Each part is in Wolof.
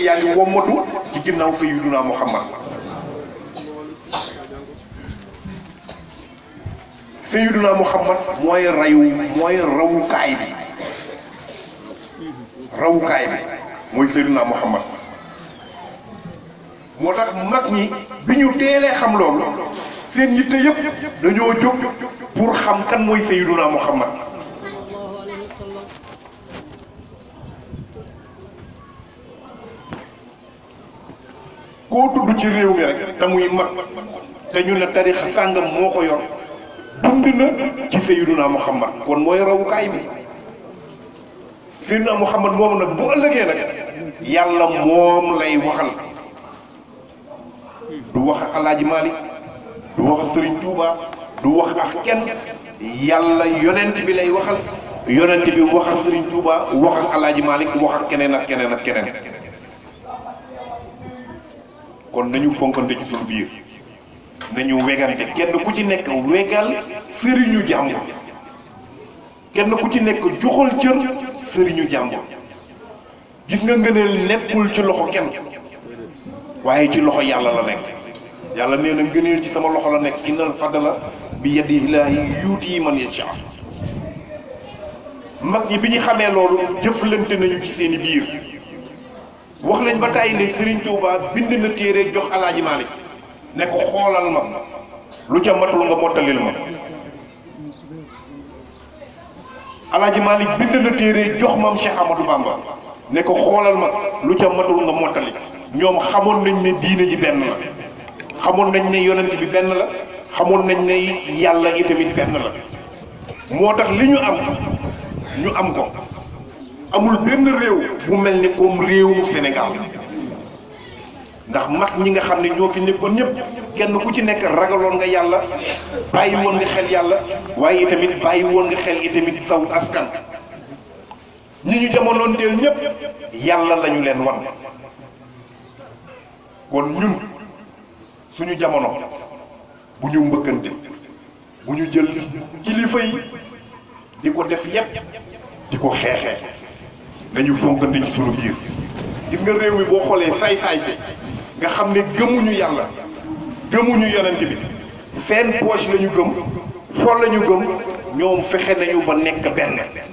yaa ngi wommatu ci ginnaaw sayyiduna Muhammad sayyiduna Muhammad mooy rayu mooy rawukaay bi rawukaay bi mooy sayyiduna Muhammad moo tax mag ñi bi ñu teelee xam loolu seen yitte yëpp dañoo jóg pour xam kan mooy sayyiduna Muhammad koo tudd ci réew mi rek te muy mag te ñu ne tarixa sàngam moo ko yor dund na ci sayyiduna Muhammad kon mooy rawukaay bi sayyiduna Muhammad moom nag bu ëllëgee nag yàlla moom lay waxal du wax ak alaaji Malik du wax ak Sëriñ Tuuba du wax ak kenn yàlla yonent bi lay waxal yonent bi wax ak Sëriñ Tuuba wax ak alaaji Malik wax ak keneen ak keneen ak keneen kon nañu fonkante ci suñu biir nañu wegante kenn ku ci nekk wegal sëriñu jàmbur kenn ku ci nekk joxal cër sëriñu jàmbur gis nga ngëneel nekkul ci loxo kenn waaye ci loxo yàlla la nekk yàlla nee na ngëneel ci sama loxo la nekk innal fadla bi yadillaahi yuuti man yasha mag ñi bi ñu xamee loolu jëflante nañu ci seeni biir wax nañ ba tàyyi ne Serigne Touba bind na téere jox alaaji Malick ne ko xoolal ma lu ca matul nga mottalil ma alaaji Malick bind na téere jox maam Cheikh Amadou Bamba ne ko xoolal ma lu ca matul nga mottali ñoom xamoon nañ ne diine ji benn la xamoon nañ ne yonent bi benn la xamoon nañ ne yàlla itamit benn la moo tax li ñu am ñu am ko amul benn réew bu mel ni comme réewum Sénégal ndax mag ñi nga xam ne ñoo fi nekkoon ñëpp kenn ku ci nekk ragaloon nga yàlla bàyyi woon nga xel yàlla waaye itamit bàyyi woon nga xel itamit saw askan ñi ñu jamonoon teel ñëpp yàlla lañu leen wan kon ñun suñu jamono bu ñu mbëkkante bu ñu jël kilifa yi di ko def yépp di ko xeexee nañu fonkante ci sunu biir gis nga réew mi boo xoolee saay-saay fi nga xam ne gëmuñu yàlla gëmuñu yonent bi seen poche la ñu gëm fol la ñu gëm ñoom fexe nañu ba nekk benn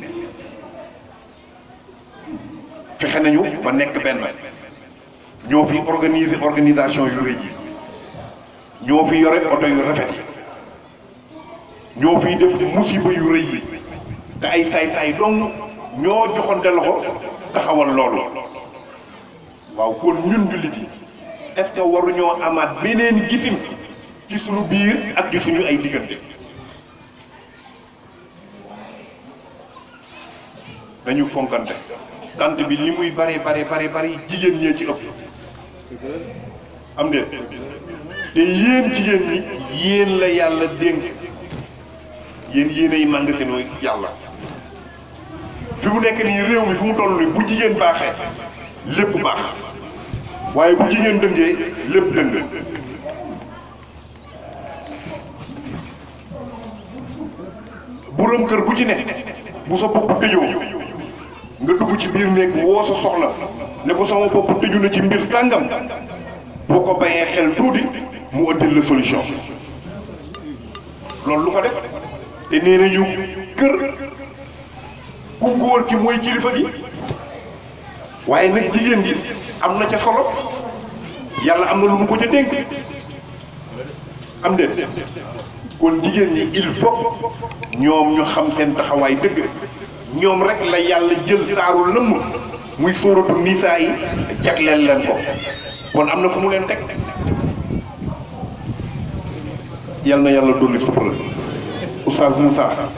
fexe nañu ba nekk benn ñoo fi organiser organisation yu rëy yi ñoo fi yore oto yu rafet yi ñoo fiy def musiba yu rëy yi te ay saay-saay dong ñoo joxante loxo taxawal loolu waaw kon ñun jullit yi est-ce que waruñoo amaat beneen gisin ci suñu biir ak ci suñu ay diggante dañu fonkante tant bi li muy bare bare bare bare jigéen ñee ci ëpp am de te yéen jigéen ñi yéen la yàlla dénk yéen yéenay màng seen yàlla fi mu nekk nii réew mi fu mu toll nii bu jigéen baaxee lépp baax waaye bu jigéen dëngee lépp dëng boroom kër bu ci ne bu sa bopp tëjoo nga dugg ci biir néeg woo sa soxla ne ko sama bopp tëju na ci mbir sàngam boo ko bayee xel tuuti mu ëndil la solution loolu lu ko def te nee nañu kër ku góor ki mooy kilifa gi waaye nag jigéen gi am na ca solo yàlla am na lu mu ko ca dénk am de kon jigéen ñi il faut ñoom ñu xam seen taxawaay dëgg ñoom rek la yàlla jël saaru lëmm muy sóoratu nisaa yi jagleel leen ko kon am na fu mu leen teg yal na yàlla dolli sutura Oustaz Moussa